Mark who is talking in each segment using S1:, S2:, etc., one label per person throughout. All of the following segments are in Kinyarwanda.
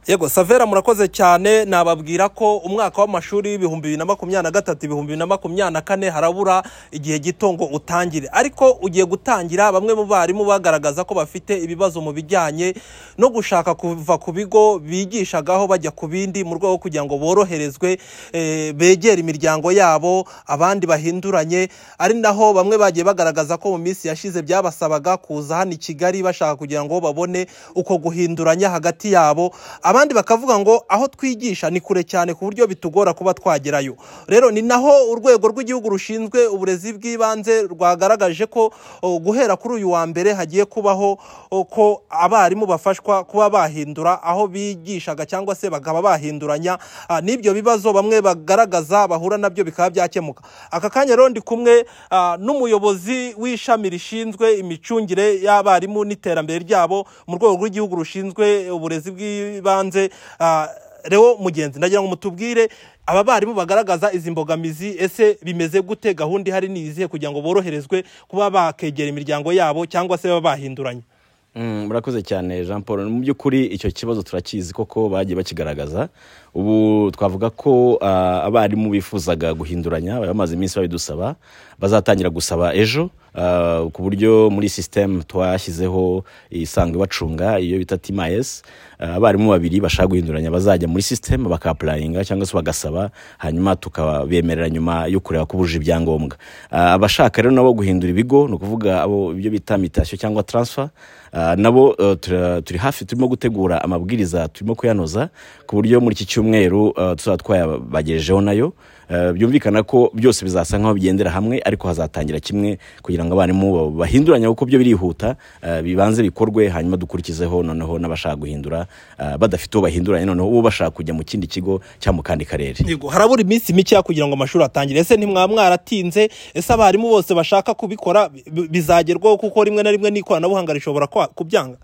S1: yego savera murakoze cyane nababwira ko umwaka w'amashuri w'ibihumbi bibiri na makumyabiri na gatatu ibihumbi bibiri na makumyabiri na kane harabura igihe gito ngo utangire ariko ugiye gutangira bamwe mu barimu bagaragaza ko bafite ibibazo mu bijyanye no gushaka kuva ku bigo bigishagaho bajya ku bindi mu rwego rwo kugira ngo boroherezwe eh, begere imiryango yabo abandi bahinduranye ari naho bamwe bagiye bagaragaza ko mu minsi yashize byabasabaga kuza hano i Kigali bashaka kugira ngo babone uko guhinduranya hagati yabo abandi bakavuga ngo aho twigisha ni kure cyane ku buryo bitugora kuba twagerayo rero ni naho urwego rw'igihugu rushinzwe uburezi bw'ibanze rwagaragaje ko o, guhera kuri uyu wa mbere hagiye kubaho o, ko abarimu bafashwa kuba bahindura aho bigishaga cyangwa se bakaba bahinduranya ah, n'ibyo bibazo bamwe bagaragaza bahura nabyo bikaba byakemuka aka kanya rero ndi kumwe ah, n'umuyobozi w'ishami rishinzwe imicungire y'abarimu n'iterambere ryabo mu rwego rw'igihugu rushinzwe uburezi bw'ibanze ah, Leo mugenzi ndagira ngo mutubwire aba barimu bagaragaza izi mbogamizi ese bimeze gute gahunda ihari ni izihe kugira ngo boroherezwe kuba bakegera imiryango yabo cyangwa se baba bahinduranye
S2: Mm, murakoze cyane jean paul mu by'ukuri icyo kibazo turakizi koko bagiye bakigaragaza ubu twavuga ko ah, abarimu bifuzaga guhinduranya bari bamaze iminsi babidusaba bazatangira gusaba ejo ah, ku buryo muri sisitemu twashyizeho isanzwe ibacunga iyo bita timayesi abarimu babiri bashaka guhinduranya bazajya muri sisitemu bakapurayinga cyangwa se bagasaba hanyuma tukabemerera nyuma yo kureba ko bujuje ibyangombwa Ah, abashaka rero nabo guhindura ibigo ni ukuvuga abo ibyo bita mitasiyo cyangwa taransifa Ah, nabo eh, tura- turi hafi turimo gutegura amabwiriza turimo kuyanoza ku buryo muri iki cyumweru eh, tuzaba twayabagejejeho nayo Eh, byumvikana ko byose bizasa nkaho bigendera hamwe ariko hazatangira kimwe kugira ngo abarimu ba- bahinduranye kuko byo birihuta eh, bibanze bikorwe hanyuma dukurikizeho noneho n'abashaka guhindura eh, badafite uwo bahinduranye noneho uwo bashaka kujya mu kindi kigo cyangwa mu kandi karere
S1: Yego, harabura iminsi mikeya kugira ngo amashuri atangire ese ntimwaba mwaratinze ese abarimu bose bashaka kubikora bi- bizagerwaho kuko rimwe na rimwe n'ikoranabuhanga rishobora kwa- kubyanga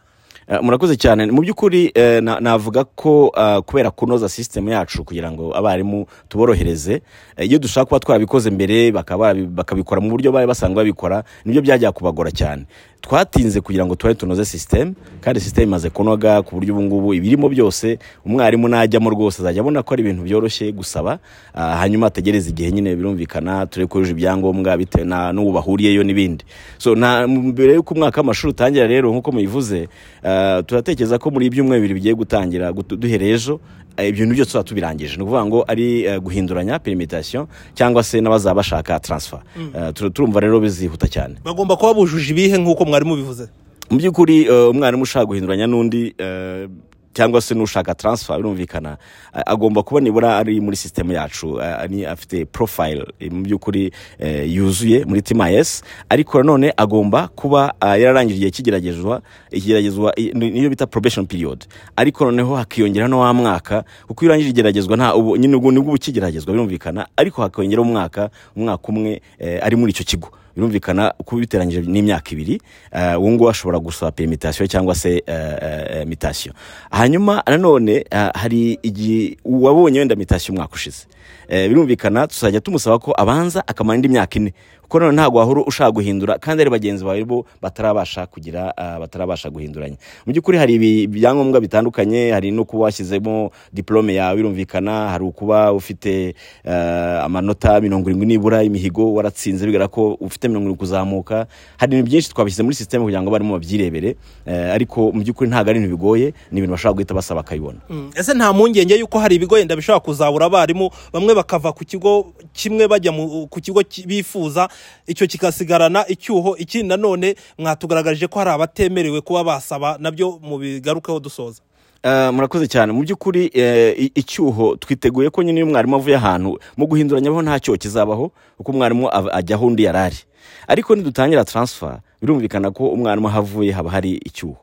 S2: Eh, murakoze cyane mu by'ukuri eh, na- navuga ko ah, kubera kunoza sisitemu yacu kugira ngo abarimu tuborohereze eh, iyo dushaka kuba twarabikoze mbere bakaba barabi- bakabikora mu buryo bari basanzwe babikora nibyo byajya kubagora cyane twatinze kugira ngo tubahe tunoze sisitemu kandi sisitemu imaze kunoga ku buryo ubu ngubu ibirimo byose umwarimu najyamo rwose azajya abona ko ari ibintu byoroshye gusaba ah, hanyuma ategereze igihe nyine birumvikana turebe ko yujuje ibyangombwa bitewe na- n'uwo bahuriyeyo n'ibindi so nta mbere y'uko umwaka w'amashuri utangira rero nk'uko mubivuze eh, turatekereza ko muri ibyumweru bibiri bigiye gutangira gutu- duhereye ejo eh, ibintu byose tuba tubirangije ni ukuvuga ngo ari eh, guhinduranya perimitasiyo cyangwa se n'abazaba bashaka taransifa Eh, tur- turumva rero bizihuta cyane
S1: bagomba kuba bujuje ibihe nk'uko mwarimu bivuze
S2: mu by'ukuri eh, umwarimu ushaka guhinduranya n'undi eh, cyangwa se n'ushaka taransifa birumvikana a- agomba kuba nibura ari muri sisitemu yacu a- ni afite porofayile mu by'ukuri eh, yuzuye muri tima yesi ariko nanone agomba kuba ah, yararangije igihe cy'igeragezwa igeragezwa i- ni- niyo bita probation period ariko noneho hakiyongera no wa mwaka kuko iyo urangije igeragezwa nta ubu nyine ubwo nibwo uba ukigeragezwa birumvikana ariko hakiyongera umwaka umwaka umwe eh, ari muri icyo kigo birumvikana kuba biteranyije n'imyaka ibiri eh, uwo nguwo ashobora gusaba perimitasiyo cyangwa se eh, eh, mitasiyo hanyuma nanone eh, hari igihe uwabonye wenda mitasiyo umwaka ushize Eh, birumvikana tuzajya tumusaba ko abanza akamara indi myaka ine kuko nanone ntabwo wahora ushaka guhindura kandi ari bagenzi bawe bo batarabasha kugira eh, batarabasha guhinduranya mu by'ukuri hari ibi- ibyangombwa bitandukanye hari no kuba washyizemo diporome yawe birumvikana hari ukuba ufite eh, amanota mirongo irindwi nibura imihigo waratsinze bigaragara ko ufite mirongo irindwi kuzamuka hari ibintu byinshi twabishyize muri sisiteme kugira ngo abarimu babyirebere eh, ariko mu by'ukuri ntabwo ari ibintu bigoye ni ibintu bashobora guhita basaba bakabibona
S1: Mm, ese nta mpungenge y'uko hari ibigo yenda bishobora kuzabura abarimu bamwe bakava ku kigo kimwe bajya mu- ku kigo ki- bifuza icyo kigasigarana icyuho ikindi nanone mwatugaragarije ko hari abatemerewe kuba basaba nabyo mubigarukeho dusoza
S2: Eh, murakoze cyane mu by'ukuri eh, i- icyuho twiteguye ko nyine iyo umwarimu avuye ahantu mu guhinduranyaho nta cyoho kizabaho kuko umwarimu av- ajya aho undi yari ari ariko nidutangira taransifa birumvikana ko umwarimu aho avuye haba hari icyuho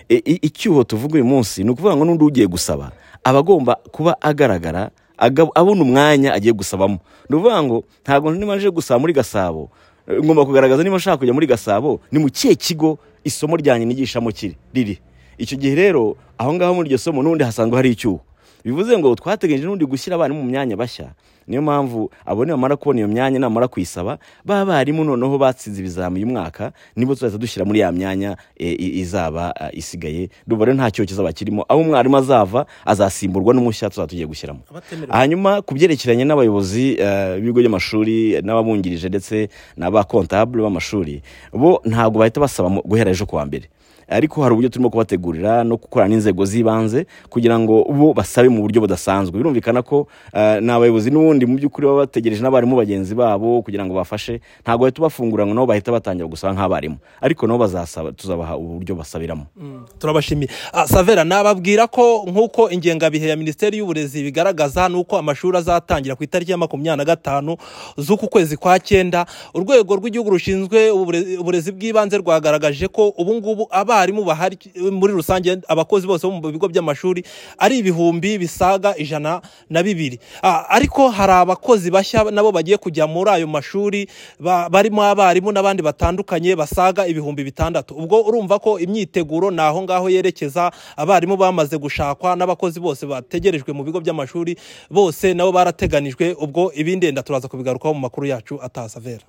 S2: I- i- icyuho tuvuga uyu munsi ni ukuvuga ngo n'undi ugiye gusaba aba agomba kuba agaragara aga- abona umwanya agiye gusabamo ni ukuvuga ngo ntabwo nimaje gusaba muri gasabo eh, ngomba kugaragaza niba nshaka kujya muri gasabo ni mu kihe kigo isomo ryanjye nigishamo kiri riri icyo gihe rero aho ngaho muri iryo somo n'ubundi hasanzwe hari icyuho bivuze ngo twateganyije n'ubundi gushyira abarimu mu myanya bashya niyo mpamvu abo nibamara kubona iyo myanya namara kuyisaba ba barimu noneho batsinze ibizami uyu mwaka nibo tuzahita dushyira muri ya myanya e, i- izaba e, isigaye duba rero nta cyokezo bakirimo aho umwarimu azava azasimburwa n'umushya tuzaba tugiye gushyiramo
S1: Abatemerewe.
S2: hanyuma ku byerekeranye n'abayobozi eh, b'ibigo by'amashuri n'ababungirije ndetse n'abakontabule b'amashuri bo ntabwo bahita basaba mu- guhera ejo kuwa mbere ariko hari uburyo turimo kubategurira no gukorana n'inzego z'ibanze kugira ngo bo basabe mu buryo budasanzwe birumvikana ko eh, ni abayobozi n'ubundi mu by'ukuri baba bategereje n'abarimu bagenzi babo kugira ngo bafashe ntabwo bahita bafungura ngo nabo bahita batangira gusaba nk'abarimu ariko nabo bazasaba tuzabaha uburyo basabiramo
S1: turabashimiye Ah, savera nababwira ko nk'uko ingengabihe ya minisiteri y'uburezi bigaragaza n'uko amashuri azatangira ku itariki ya makumyabiri na gatanu z'uku kwezi kwa cyenda urwego rw'igihugu rushinzwe ubure- uburezi bw'ibanze rwagaragaje ko ubu ngubu abarimu bahari muri rusange abakozi bose bo mu bigo by'amashuri ari ibihumbi bisaga ijana na bibiri Ah, ariko hari abakozi bashya nabo bagiye kujya muri ayo mashuri ba- barimo abarimu n'abandi batandukanye basaga ibihumbi bitandatu ubwo urumva ko imyiteguro ni aho ngaho yerekeza abarimu bamaze gushakwa n'abakozi bose bategerejwe mu bigo by'amashuri bose nabo barateganijwe ubwo ibindi ndenda turaza kubigarukaho mu makuru yacu atasavera